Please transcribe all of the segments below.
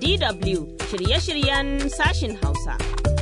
DW shirye-shiryen sashin Hausa.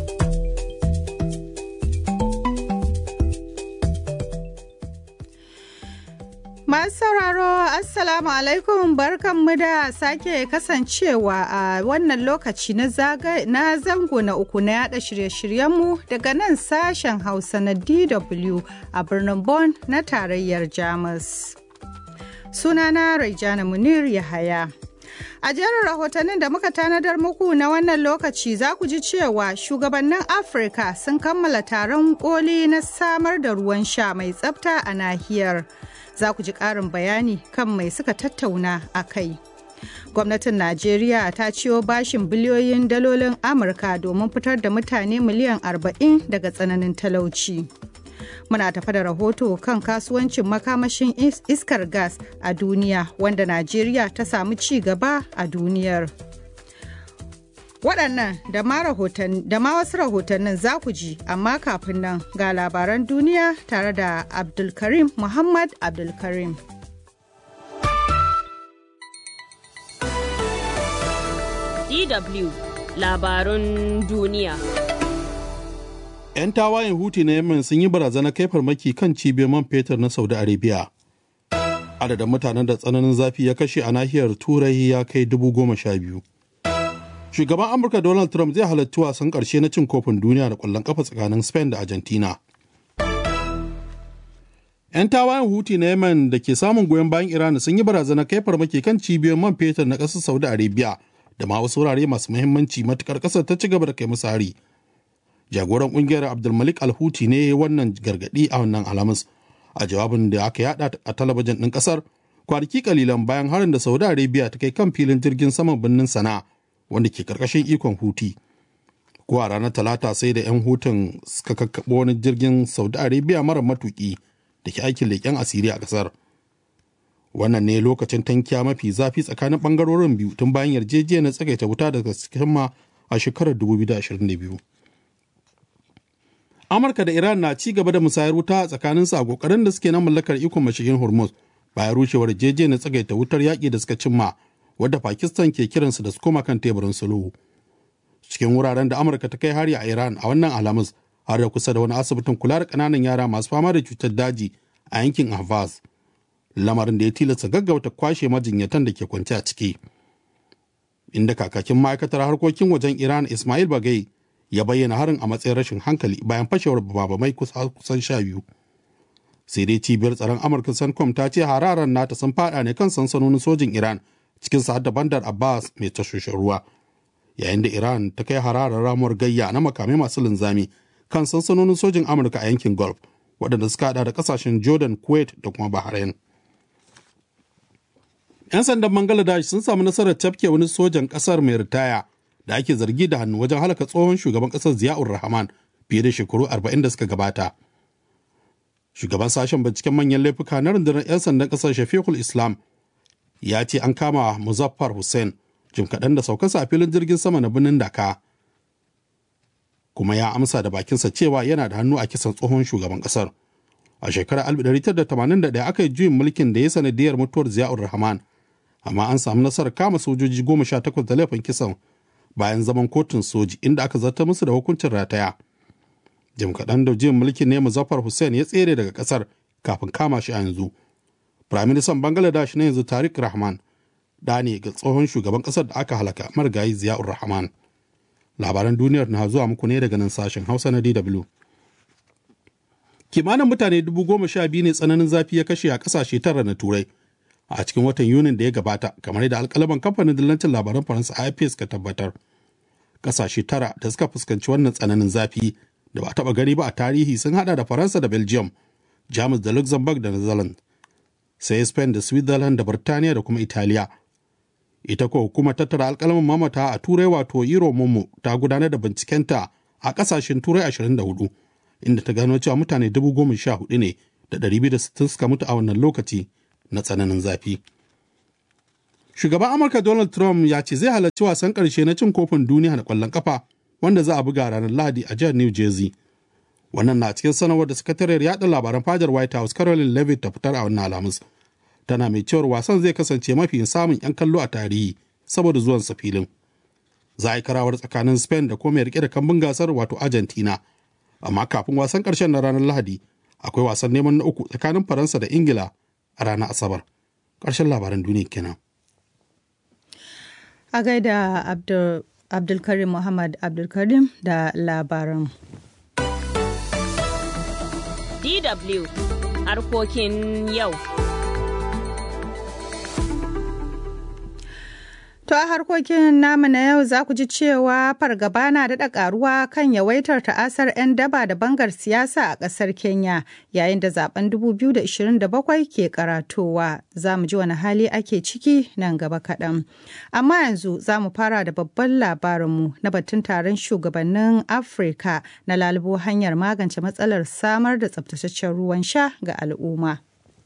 Masu sauraro, Assalamu alaikum barkanmu da sake kasancewa a wannan lokaci na zango na uku na yada shirye-shiryenmu daga nan sashen Hausa na DW a birnin Bonn na tarayyar Jamus. Sunana Raijana Munir Yahaya. A jerin rahotannin da muka tanadar muku na wannan lokaci za ku ji cewa shugabannin Afirka sun kammala taron koli na samar da ruwan sha mai tsafta a nahiyar. Za ku ji ƙarin bayani kan mai suka tattauna a kai. Gwamnatin Najeriya ta ciyo bashin biliyoyin dalolin Amurka domin fitar da mutane miliyan 40 daga tsananin talauci. muna tafa da rahoto kan kasuwancin makamashin iskar gas a duniya wanda najeriya ta samu ci gaba a duniyar waɗannan da ma wasu rahotannin za ku ji amma kafin nan ga labaran duniya tare da abdulkarim muhammad abdulkarim DW labarun duniya 'yan tawayen huti na yemen sun yi barazana kai farmaki kan cibiyar man fetur na saudi arabia adadin mutanen da tsananin zafi ya kashe a nahiyar turai ya kai dubu goma sha biyu shugaban amurka donald trump zai halarci wasan karshe na cin kofin duniya da kwallon kafa tsakanin spain da argentina 'yan tawayen huti na yemen da ke samun goyon bayan iran sun yi barazana kai farmaki kan cibiyar man fetur na ƙasar saudi arabia da ma wasu wurare masu muhimmanci matukar ƙasar ta ci gaba da kai musu hari jagoran kungiyar abdulmalik alhuti ne wannan gargadi a wannan alhamis a jawabin da aka yada a talabijin ɗin ƙasar kwanaki kalilan bayan harin da saudi arabia ta kai kan filin jirgin saman birnin sana wanda ke karkashin ikon huti ko a ranar talata sai da 'yan hutun suka kakkaɓo wani jirgin saudi arabia mara matuki da ke aikin leƙen asiri a ƙasar wannan ne lokacin tankiya mafi zafi tsakanin ɓangarorin biyu tun bayan yarjejeniyar tsagaita wuta daga sikimma a shekarar 2022 amurka da iran na ci gaba da musayar wuta tsakanin su a kokarin da suke na mallakar ikon mashigin hormuz bayan rushewar na tsagaita wutar yaƙi da suka cimma wadda pakistan ke kiransu da su koma kan teburin sulhu cikin wuraren da amurka ta kai hari a iran a wannan alhamis har da kusa da wani asibitin kula da ƙananan yara masu fama da cutar daji a yankin ahvaz lamarin da ya tilasta gaggauta kwashe majinyatan da ke kwance a ciki inda kakakin ma'aikatar harkokin wajen iran ismail bagai ya bayyana harin a matsayin rashin hankali bayan fashewar babamai kusan sha biyu sai dai cibiyar tsaron amurka sancom ta ce hararan nata sun fada ne kan sansanonin sojin iran cikin sa da bandar abbas mai tashoshin ruwa yayin da iran ta kai hararar ramuwar gayya na makamai masu linzami kan sansanonin sojin amurka a yankin gulf waɗanda suka hada da kasashen jordan kuwait da kuma bahrain 'yan sandan bangladesh sun samu nasarar tafke wani sojan ƙasar mai ritaya da ake zargi da hannu wajen halaka tsohon shugaban ƙasar ziyaur rahman fiye da shekaru 40 da suka gabata shugaban sashen binciken manyan laifuka na rundunar 'yan sandan ƙasar shafiqul islam ya ce an kama muzaffar hussein jim kaɗan da saukarsa a filin jirgin sama na birnin daka kuma ya amsa da bakinsa cewa yana da hannu a kisan tsohon shugaban ƙasar a shekarar 1981 aka yi juyin mulkin da ya sanadiyar mutuwar ziyaur rahman amma an samu nasarar kama sojoji goma sha takwas da laifin kisan bayan zaman kotun soji inda aka zarta musu da hukuncin rataya. Jim kaɗan da jin mulkin ne Muzaffar Hussein ya tsere daga ƙasar kafin kama shi a yanzu. Firaministan Bangladesh na yanzu Tariq Rahman da ne ga tsohon shugaban ƙasar da aka halaka marigayi Ziyaur Rahman. Labaran duniyar na zuwa muku ne daga nan sashen Hausa na DW. Kimanin mutane dubu goma sha biyu ne tsananin zafi ya kashe a ƙasashe tara na Turai. a cikin watan yunin da ya gabata kamar da alkalaman kamfanin dillancin labaran faransa afp suka tabbatar kasashe tara da suka fuskanci wannan tsananin zafi da ba a taba gani ba a tarihi sun hada da faransa da belgium jamus da luxembourg da netherlands sai spain da switzerland da birtaniya da kuma italiya ita ko hukumar tattara alkalaman mamata a turai wato euro momo ta gudanar da bincikenta a kasashen turai 24 inda ta gano cewa mutane 14,000 ne da 260 suka mutu a wannan lokaci na tsananin zafi. Shugaban Amurka Donald Trump ya ce zai halarci wasan ƙarshe na cin kofin duniya da ƙwallon ƙafa wanda za a buga ranar Lahadi a jihar New Jersey. Wannan na cikin sanarwar da sakatariyar yaɗa labaran fadar White House Caroline Levitt ta fitar a wannan Alhamis. Tana mai cewar wasan zai kasance mafi samun 'yan kallo a tarihi saboda zuwan sa filin. za a yi karawar tsakanin spain da kuma mai rike da kambun gasar wato argentina amma kafin wasan karshen na ranar lahadi akwai wasan neman na uku tsakanin faransa da ingila a ranar asabar ƙarshen labaran duniya kenan a gaida Abdul, abdulkarim muhammad abdulkarim da labaran DW harkokin yau. To a harkokin namu na yau za ku ji cewa fargaba na daɗa ƙaruwa kan yawaitar ta'asar 'yan daba da bangar siyasa a ƙasar Kenya yayin da zaben 2027 ke karatowa. Za mu ji wani hali ake ciki nan gaba kaɗan. Amma yanzu za mu fara da babban labarinmu na batun taron shugabannin Afirka na lalubo hanyar magance matsalar samar da tsabtataccen ruwan sha ga al'umma.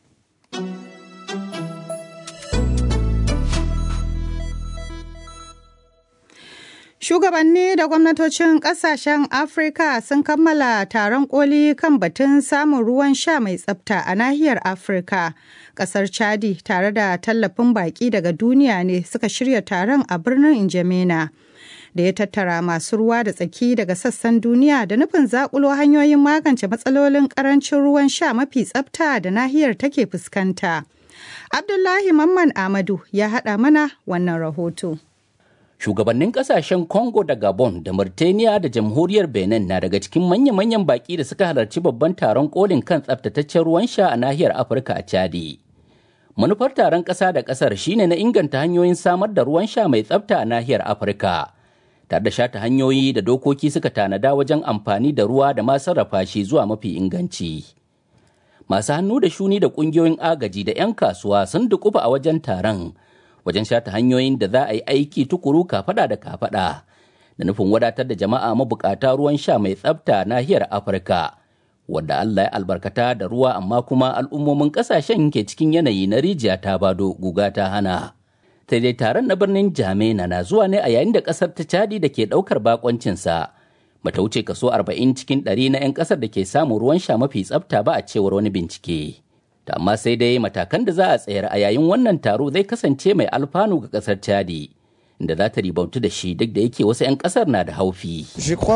Shugabanni da gwamnatocin kasashen Afirka sun kammala taron koli kan batun samun ruwan sha mai tsafta a nahiyar Afirka. Kasar Chadi tare da tallafin baki daga duniya ne suka shirya taron a birnin Injamena. Da ya tattara masu ruwa da tsaki daga sassan duniya da nufin zakulo hanyoyin magance matsalolin karancin ruwan sha mafi tsafta da nahiyar take fuskanta. Abdullahi Mamman Amadu ya haɗa mana wannan rahoto. Shugabannin kasashen Congo da Gabon da Mauritania da Jamhuriyar Benin na daga cikin manya-manyan baki da suka halarci babban taron kolin kan tsaftataccen ruwan sha a nahiyar Afirka a Chadi. Manufar taron ƙasa da ƙasar shine na inganta hanyoyin samar da ruwan sha mai tsafta a nahiyar Afirka. Tare da shata hanyoyi da dokoki suka tanada wajen amfani da ruwa da ma sarrafa shi zuwa mafi inganci. Masu hannu da shuni da ƙungiyoyin agaji da 'yan kasuwa sun dukufa a wajen taron. wajen shata hanyoyin da za a yi aiki tukuru kafada da kafada da nufin wadatar da jama'a mabukata ruwan sha mai tsafta nahiyar afirka wadda allah ya albarkata da ruwa amma kuma al'ummomin kasashen ke cikin yanayi na rijiya ta bado guga ta hana sai dai taron na birnin jamena na zuwa ne a yayin da kasar ta cadi da ke daukar bakoncinsa bata wuce kaso 40 cikin 100 na 'yan kasar da ke samun ruwan sha mafi tsafta ba a cewar wani bincike. da amma sai dai matakan da za a tsayar a yayin wannan taro zai kasance mai alfanu ga kasar chadi inda za ta ribautu da shi duk da yake wasu 'yan kasar na da haufi.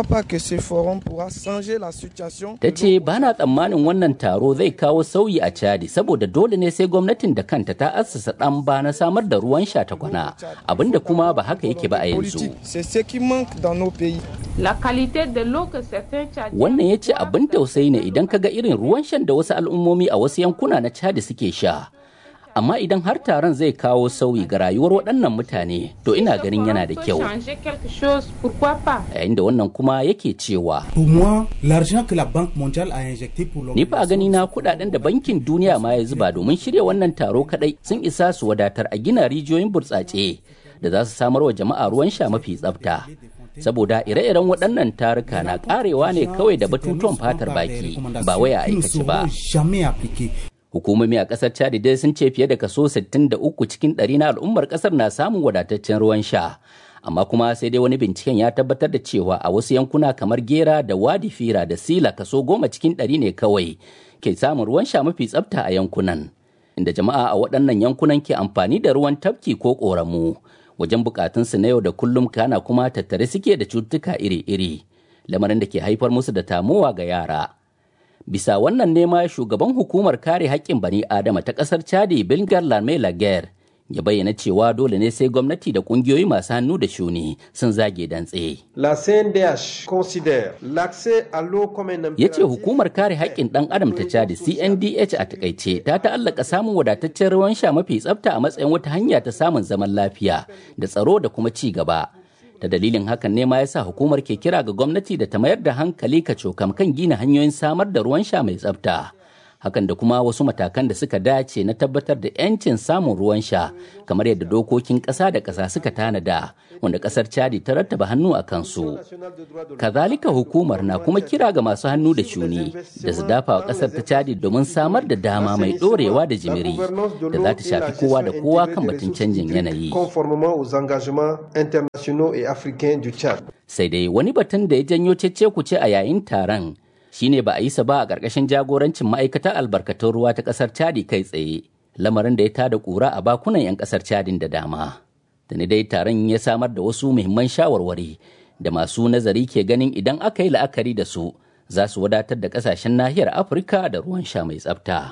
Ta ce ba na tsammanin wannan taro zai kawo sauyi a chadi saboda dole ne sai gwamnatin da kanta ta assasa ɗan ba na samar da ruwan sha ta kwana abinda kuma ba haka yake ba a yanzu. Wannan ya ce abin tausayi ne idan ka ga irin ruwan shan da wasu al'ummomi a wasu yankuna na Chad suke sha. Amma idan har taron zai kawo sauyi ga rayuwar waɗannan mutane, to ina ganin yana da kyau. Yayin da wannan kuma yake cewa. Ni fa a gani na kuɗaɗen da bankin duniya ma ya zuba domin shirya wannan taro kaɗai sun isa su wadatar a gina rijiyoyin burtsatse da za su samar wa jama'a ruwan sha mafi tsafta. saboda ire-iren waɗannan taruka na ƙarewa ne kawai da batutuwan fatar baki ba wai a aikace ba. Hukumomi a ƙasar Chad dai sun ce fiye da kaso 63 cikin ɗari na al'ummar ƙasar na samun wadataccen ruwan sha. Amma kuma sai dai wani binciken ya tabbatar da cewa a wasu yankuna kamar Gera da Wadi Fira da Sila kaso goma cikin ɗari ne kawai ke samun ruwan sha mafi tsafta a yankunan. Inda jama'a a waɗannan yankunan ke amfani da ruwan tafki ko ƙoramu. wajen bukatunsu na yau da kullum kana kuma tattare suke da cututtuka iri-iri lamarin da ke haifar musu da tamowa ga yara bisa wannan nema shugaban hukumar kare haƙƙin bani adama ta ƙasar chadi bilgar lame laguerre ya bayyana cewa dole ne sai gwamnati da kungiyoyi masu hannu da shuni sun zage dantse. La CNDH considère l'accès à l'eau comme un Ya ce hukumar kare haƙƙin ɗan adam ta Chad CNDH a takaice ta ta'allaka samun wadataccen ruwan sha mafi tsafta a matsayin wata hanya ta samun zaman lafiya da tsaro da kuma ci gaba. Da dalilin hakan ne ma ya sa hukumar ke kira ga gwamnati da ta mayar da hankali ka cokam kan gina hanyoyin samar da ruwan sha mai tsafta. hakan da kuma wasu matakan da suka dace na tabbatar da 'yancin samun ruwan sha kamar yadda dokokin ƙasa da ƙasa suka tanada wanda ƙasar chadi ta rattaba hannu a kansu kazalika hukumar na kuma kira ga masu hannu da shuni da su dafa wa ƙasar ta chadi domin samar da dama mai ɗorewa da jimiri da za ta shafi kowa da kowa kan batun canjin yanayi sai dai wani batun da ya janyo cece kuce a yayin taron shine ba a yi sa ba a ƙarƙashin jagorancin ma'aikatar albarkatun ruwa ta ƙasar Chadi kai tsaye, lamarin da ya tada ƙura a bakunan 'yan ƙasar Chadin da dama. da ni dai taron ya samar da wasu muhimman shawarwari da masu nazari ke ganin idan aka yi la'akari da su za su wadatar da kasashen nahiyar afirka da ruwan sha mai tsafta.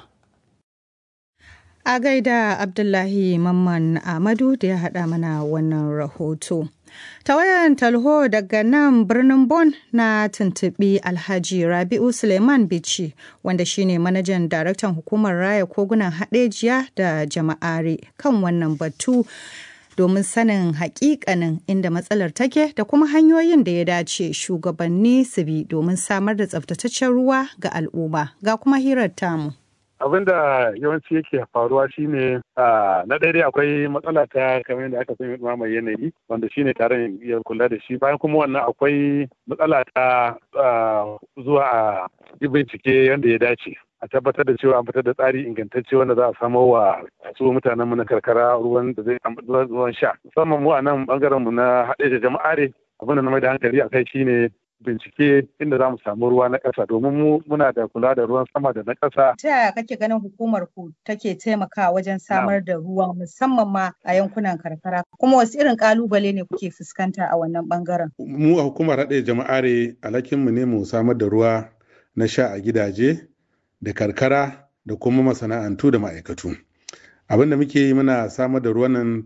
A gaida Abdullahi Mamman Ahmadu da ya haɗa mana wannan rahoto. Ta wayan talho daga nan birnin Bon na tuntuɓi Alhaji Rabi'u Suleiman Bichi wanda shine manajan daraktan hukumar raya kogunan haɗejiya da jama'are kan wannan batu domin sanin hakikanin inda matsalar take da kuma hanyoyin da ya dace shugabanni su bi domin samar da tsabtataccen ruwa ga al'umma ga kuma hirar tamu. abin da yawanci yake faruwa shine na daidai akwai matsala ta kamar yadda aka sani mai yanayi wanda shine taron ya kula da shi bayan kuma wannan akwai matsala ta zuwa a yi bincike yadda ya dace a tabbatar da cewa an fitar da tsari ingantacce wanda za a samo wa su mutanenmu na karkara ruwan da zai ruwan sha musamman mu a nan bangaren mu na haɗe da jama'are abin da na mai da hankali a kai shine bincike inda za mu samu ruwa na ƙasa domin mu muna da kula da ruwan sama da na ƙasa. Ta yaya kake ganin hukumar ku take taimakawa wajen samar da ruwa musamman ma a yankunan karkara kuma wasu irin ƙalubale ne kuke fuskanta a wannan bangaren? Mu a hukumar haɗe jama'are alhakinmu ne mu samar da ruwa na sha a gidaje da karkara da kuma masana'antu da ma'aikatu. Abin da muke yi muna samar da ruwan nan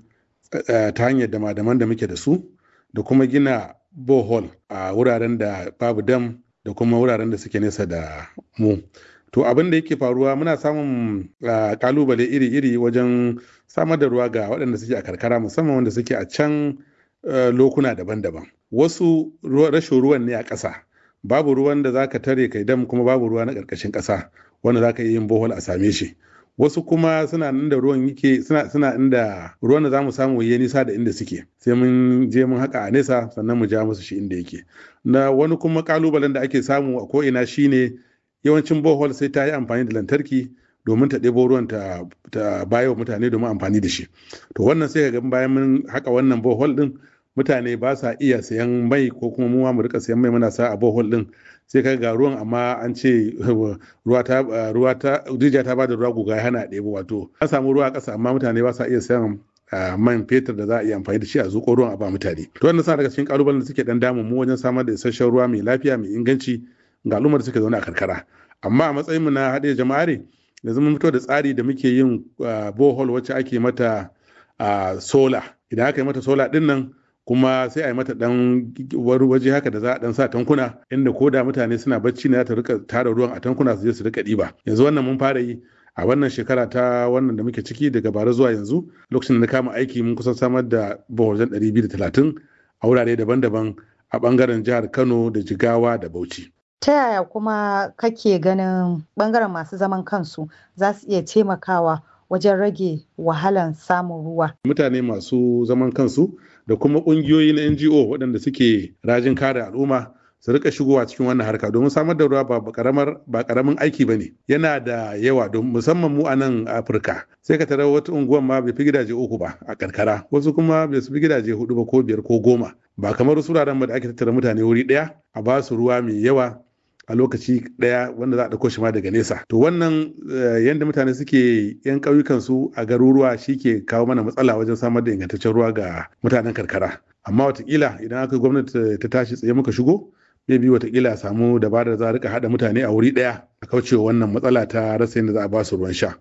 ta hanyar dama-daman da muke da su da kuma gina bohol a wuraren da babu dam da kuma wuraren da suke nesa da mu to abin da yake faruwa muna samun kalubale iri-iri wajen samar da ruwa ga waɗanda suke a karkara musamman wanda suke a can lokuna daban-daban wasu rashin ruwan ne a ƙasa babu ruwan da za ka tare kai dam kuma babu ruwa na ƙarƙashin ƙasa wanda za ka iya yin bohol a same shi wasu kuma suna inda ruwan yake suna suna inda ruwan da za mu samu ya nisa da inda suke sai mun je mun haka a nesa sannan mu ja musu shi inda yake na wani kuma kalubalen da ake samu a ko'ina shine yawancin bohol sai ta yi amfani da lantarki domin ta ɗebo ruwan ta, ta bayo mutane domin amfani da shi to wannan sai ga bayan mun haka wannan bohol din mutane ba sa iya sayan mai ko kuma mu mu rika sayan mai muna sa a bohol din sai ka ga ruwan amma an ce ruwa ta ruwa ta rijiya ta bada ruwa guga hana ɗebo wato an samu ruwa a ƙasa amma mutane ba sa iya sayan man fetur da za a iya amfani da shi a zuƙo ruwan a ba mutane to wannan sa daga cikin kalubalen da suke dan damun mu wajen samar da isasshen ruwa mai lafiya mai inganci ga al'ummar da suke zaune a karkara amma a matsayin mu na haɗe jama'are yanzu mun fito da tsari da muke yin bohol wacce ake mata sola idan aka yi mata sola din nan kuma sai a yi mata dan wani waje haka da za a dan sa tankuna inda ko da mutane suna bacci ne za ta rika tara ruwan a tankuna su je su rika ɗiba yanzu wannan mun fara yi a wannan shekara ta wannan da muke ciki daga bara zuwa yanzu lokacin da na kama aiki mun kusan samar da bawajen 230 a wurare daban-daban a bangaren jihar kano da jigawa da bauchi ta yaya kuma kake ganin bangaren masu zaman kansu za su iya taimakawa wajen rage wahalan samun ruwa mutane masu zaman kansu da kuma ƙungiyoyi na NGO waɗanda suke rajin kare al'umma su rika shigowa cikin wannan harka domin samar da ruwa ba karamar ba karamin aiki bane yana da yawa don musamman mu a nan Afirka sai ka tarar wata unguwan ma bai fi gidaje uku ba a karkara wasu kuma bai fi gidaje hudu ba ko biyar ko goma ba kamar wasu wuraren ba da ake tattara mutane wuri ɗaya a ba su ruwa mai yawa a lokaci ɗaya wanda za a ɗauko shi ma daga nesa to wannan yadda mutane suke yan ƙauyukan su a garuruwa shi ke kawo mana matsala wajen samar da ingantaccen ruwa ga mutanen karkara amma watakila idan aka gwamnati ta tashi tsaye muka shigo bai bi watakila a samu dabarar za a rika haɗa mutane a wuri ɗaya a kaucewa wannan matsala ta rasa yadda za a ba su ruwan sha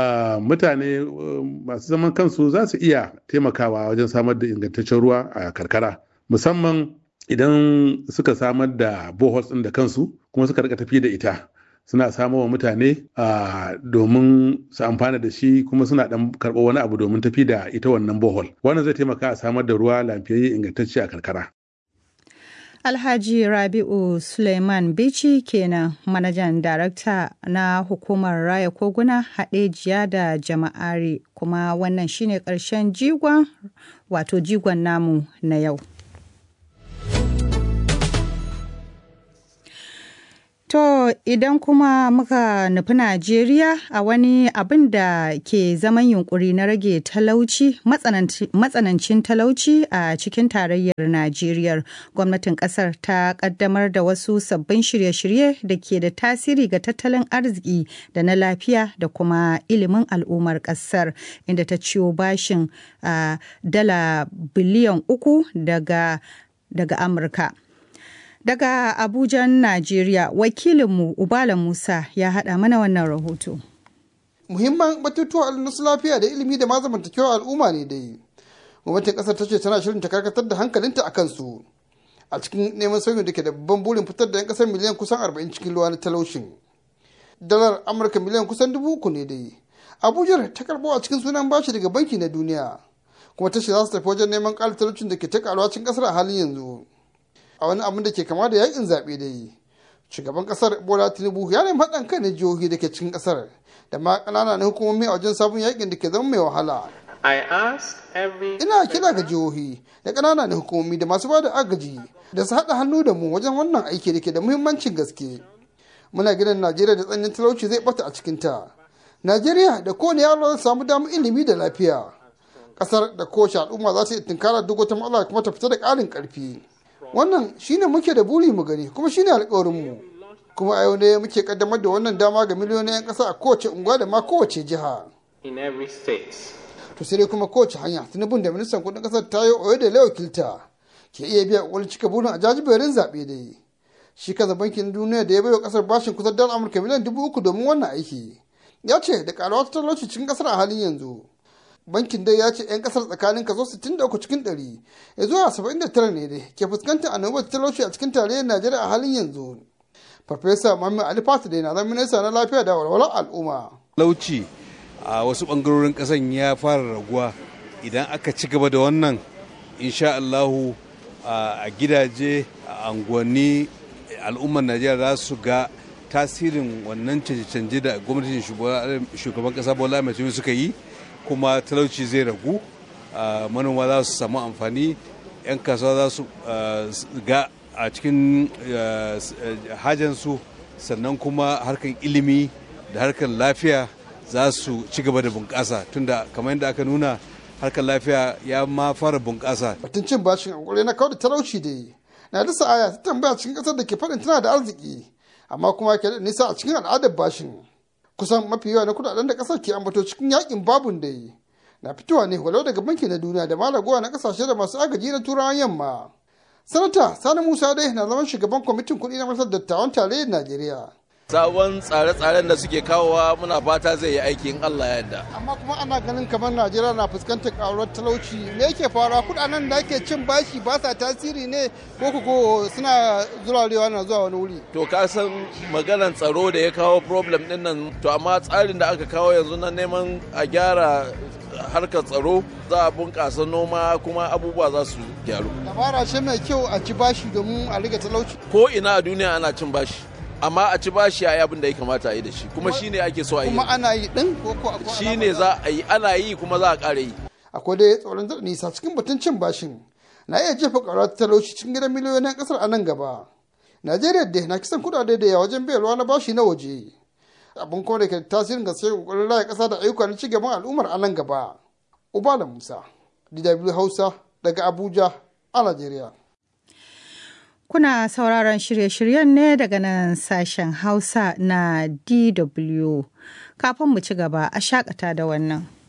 mutane masu zaman kansu za su iya taimakawa wajen samar da ingantaccen ruwa a karkara musamman idan suka samar da boholes ɗin da kansu kuma suka rika tafi da ita suna samo wa mutane domin su amfana da shi kuma suna dan karɓo wani abu domin tafi da ita wannan bohol wannan zai taimaka a samar da ruwa lafiyayye ingantacce a karkara Alhaji Rabi'u Suleiman Bichi kenan manajan darakta na hukumar raya koguna haɗejiya da jama'ari kuma wannan shine ƙarshen jigon wato jigon namu na yau. To idan kuma muka nufi Najeriya a wani abin da ke zaman yunkuri na rage talauci matsanancin talauci a cikin tarayyar Najeriya gwamnatin kasar ta kaddamar da wasu sabbin shirye-shirye da ke da tasiri ga tattalin arziki da na lafiya da kuma ilimin al'ummar kasar inda ta ciyo bashin uh, dala biliyan uku daga, daga Amurka. Daga Abuja, Najeriya, wakilinmu Ubala Musa ya haɗa mana wannan rahoto. Muhimman batutuwa nasu lafiya da ilimi da mazamantakewar al'umma ne dai. Gwamnatin ƙasar ta ce tana shirin ta karkatar da hankalinta a kansu. A cikin neman sauyin da ke da babban burin fitar da 'yan ƙasar miliyan kusan 40 cikin ruwa na talaushin. Dalar Amurka miliyan kusan dubu uku ne dai. Abuja ta karɓo a cikin sunan bashi daga banki na duniya. Kuma ta ce za su tafi wajen neman ƙara talaucin da ke ta ƙaruwa cikin ƙasar a halin yanzu. a wani abin da ke kama da yakin zaɓe da yi shugaban ƙasar bola tinubu ya nemi haɗin kai na jihohi da ke cikin ƙasar da ma ƙanana na hukumomi a wajen sabon yakin da ke zama mai wahala ina kira ga jihohi da ƙanana na hukumomi da masu bada agaji da su haɗa hannu da mu wajen wannan aiki da ke da muhimmancin gaske muna gidan najeriya da tsanyin talauci zai bata a cikinta najeriya da kowane yaro zai samu damar ilimi da lafiya ƙasar da kowace al'umma za ta yi tunkara duk wata matsala kuma ta fita da ƙarin ƙarfi wannan shine muke da buri mu gani kuma shine alkawarinmu kuma a yau ne muke kaddamar da wannan dama ga miliyoyin 'yan ƙasa a kowace unguwa da ma kowace jiha to sai dai kuma kowace hanya tunubun da ministan kudin ƙasar ta yi oyo da wakilta ke iya biya wani cika burin a jajiberin zaɓe da yi shi kaza bankin duniya da ya baiwa ƙasar bashin kusan dala amurka miliyan dubu uku domin wannan aiki ya ce da ƙaruwa talauci cikin ƙasar a halin yanzu bankin dai ya ce 'yan kasar tsakanin kaso 63 cikin 100 ya zuwa 79 ne dai ke fuskantar annobar talauci a cikin tarayyar najeriya a halin yanzu farfesa muhammad ali fatu da na zama minista na lafiya da walwalar al'umma talauci a wasu bangarorin kasan ya fara raguwa idan aka ci gaba da wannan insha allahu a gidaje a anguwanni al'ummar najeriya za su ga tasirin wannan canje-canje da gwamnatin shugaban kasa bola mai suka yi kuma talauci zai ragu manoma za su samu amfani 'yan kasuwa za su ga a cikin hajansu sannan kuma harkar ilimi da harkar lafiya za su ci gaba da bunƙasa tunda kamar yadda aka nuna harkar lafiya ya ma fara bunƙasa. batun cin bashin a na kawar da talauci da yi na da sa'aya ta tambaya cikin ƙasar da ke faɗin tana da arziki amma kuma ke da nisa a cikin al'adar bashin kusan mafi yawa na kudaden da kasar ke ambato cikin yakin babun da yi na fitowa ne walau daga banki na duniya da malagowa na kasashe da masu agaji na turawan yamma sanata sani musa dai na zaman shugaban kwamitin kuɗi na masar dattawan tarayyar najeriya sabon tsare-tsaren da suke kawowa muna fata zai yi aiki in allah ya yarda amma kuma ana ganin kamar najeriya na fuskantar karuwar talauci me yake faruwa kudaden da ake cin bashi ba sa tasiri ne ko ko suna zurarewa na zuwa wani wuri to ka san maganar tsaro da ya kawo problem din nan to amma tsarin da aka kawo yanzu na neman a gyara harkar tsaro za a bunƙasa noma kuma abubuwa za su gyaru dabara ce mai kyau a ci bashi domin a rage talauci ko ina a duniya ana cin bashi amma a ci bashi a yi abin da ya kamata a yi da shi kuma shine ake so a yi kuma ana yi din ko ko shine za a yi ana yi kuma za a ƙara yi akwai dai tsoron da nisa cikin batun cin bashin na iya jefa ƙarar talauci cikin gidan miliyoyin ƙasar a nan gaba najeriya da na kisan kudade da yawa wajen bayarwa na bashi na waje abin kuma da ke tasirin gaske kokarin raya ƙasa da ayyuka na cigaban al'ummar a nan gaba ubala musa dw hausa daga abuja a najeriya Kuna sauraron shirye-shiryen ne daga nan sashen Hausa na DW. Kafin mu ci gaba a shakata da wannan.